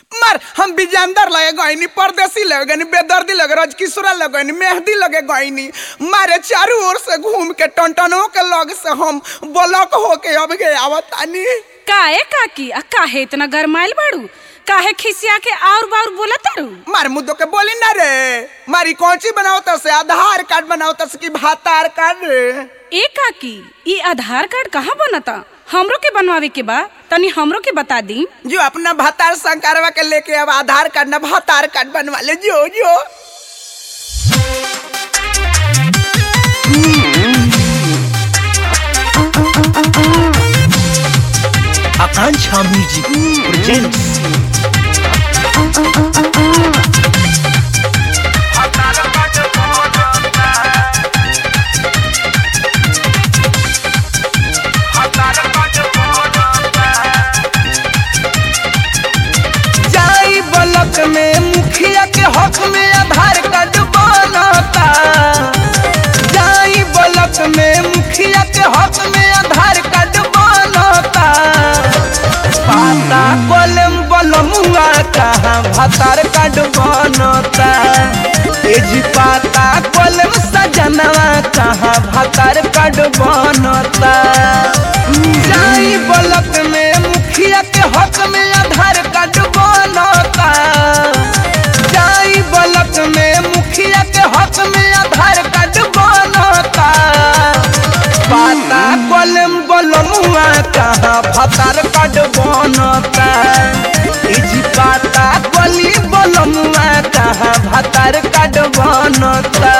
मार हम बिजानदार लगे गईनी परदेसी लगे गईनी बेदर्दी लगे रजकिशोरा लगे गईनी मेहंदी लगे गईनी मारे चारों ओर से घूम के टनटनों के लग से हम ब्लॉक होके अब गए आवतानी काहे काकी आ काहे इतना गरमाइल बाड़ू काहे खिसिया के और बार बोला तारू मार मुद्दों के बोली ना रे मारी कौची बनावता से आधार कार्ड बनावता से कि भातार कार्ड रे ए काकी ई आधार कार्ड कहाँ बनता हमरो के बनवावे के बा तनी हमरो के बता दी जो अपना भातार संकारवा के लेके अब आधार कार्ड ना भातार कार्ड बनवा ले जो जो Akancha Music presents जाई ब्लॉक में मुखिया के हक में आधार कार्ड बनता जाई ब्लॉक में मुखिया के हक में आधार कार्ड बनता पाता कलम बलमुआ कहाँ भातार कार्ड बनता एजी पाता कलम सजनवा कहाँ भातार कार्ड बनता जाई ब्लॉक में मुखिया के हक में आधार कार्ड बनता जाई ब्लॉक में मुखिया के हक में आधार कार्ड बनता पाता कलम बलमुआ कहाँ भातार कार्ड बनता इजी पाता कली बलमुआ कहाँ भातार कार्ड बनता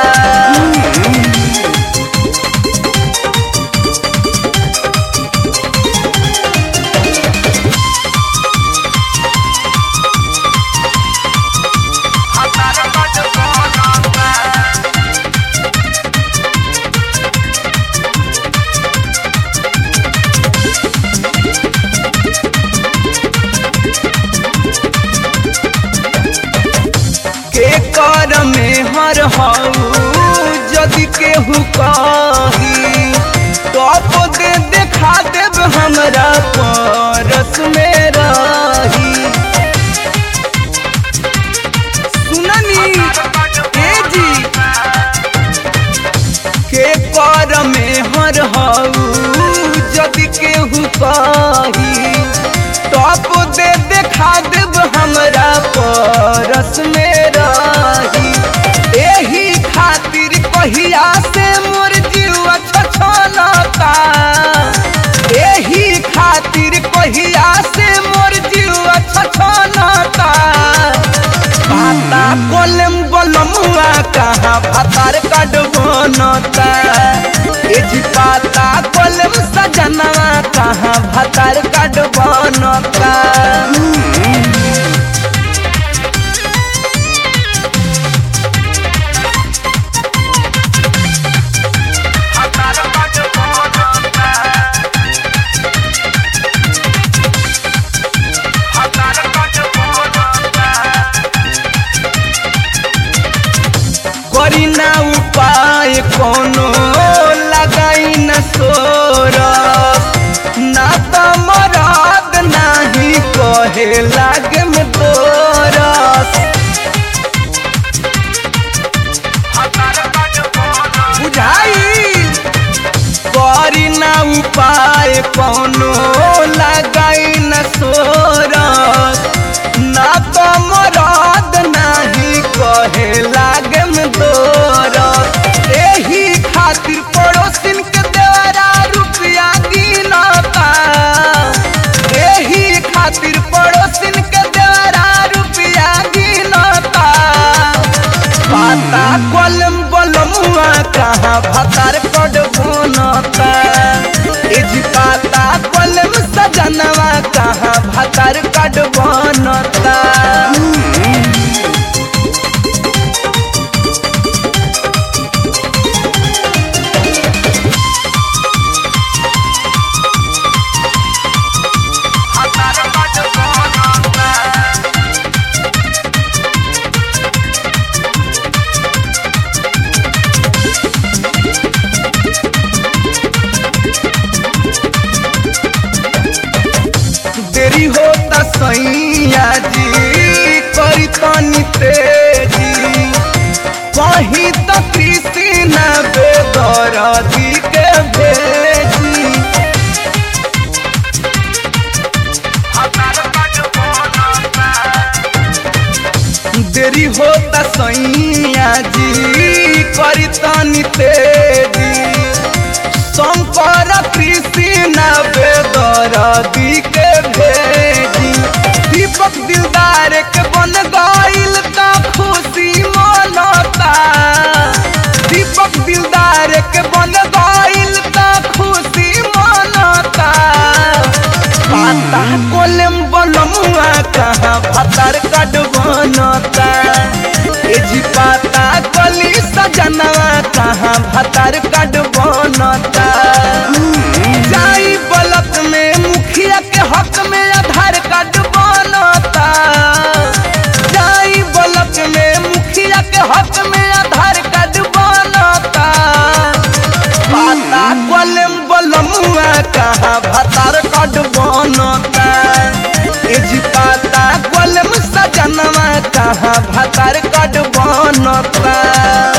के कर में हर हऊ यदि केहू कही टॉप दे देखा देब हमरा परस में रही सुननी ए जी के कर में हर हऊ यदि केहू कही टॉप दे देखा देब हमरा परस में रही एही खातिर कहिया से मोर जीवा छछलता एही खातिर कहिया से मोर जीवा छछलता पाता कलम बलमुआ कहाँ भातार कार्ड बनता एजी पाता कलम सजनवा कहाँ भातार कार्ड बनता करी ना उपाय कोनो लगाई न सोर ना तो मरद नाही कहे लागे में तोरस बुझाई करी ना उपाय कोनो लगाई न सोरस ना तो मरद नाही कहे लागे में तोरस एही खातिर पड़ोसिन के देवरा रुपया गिनता एही खातिर पड़ोसिन के देवरा रुपया गिनता पाता कलम बलमुआ कहाँ भातार कड बनता इज पाता कलम सजनवा कहाँ भातार कड बनता देरी होता सैया जी कहीं तो कृष्ण बेदरदी के भेजी देरी होता सैया जी करी तनी तेजी शंकर कृष्ण बेदरदी के भेजी दीपक दिलदार के बन गईल का खुशी मनता दीपक दिलदार के बन गईल का खुशी मनता पाता कोलम बलमुआ कहाँ भतर कड बनता ए जी पाता कली सजनवा कहाँ भतर कड बनता जाई बलक में मुखिया के हक में आधार कार्ड बनता जाई बलक में मुखिया के हक में आधार कार्ड बनता पाता कलम बलमुआ कहाँ भतार कड बनता ए जी पाता कलम सजनवा कहाँ भतार कड बनता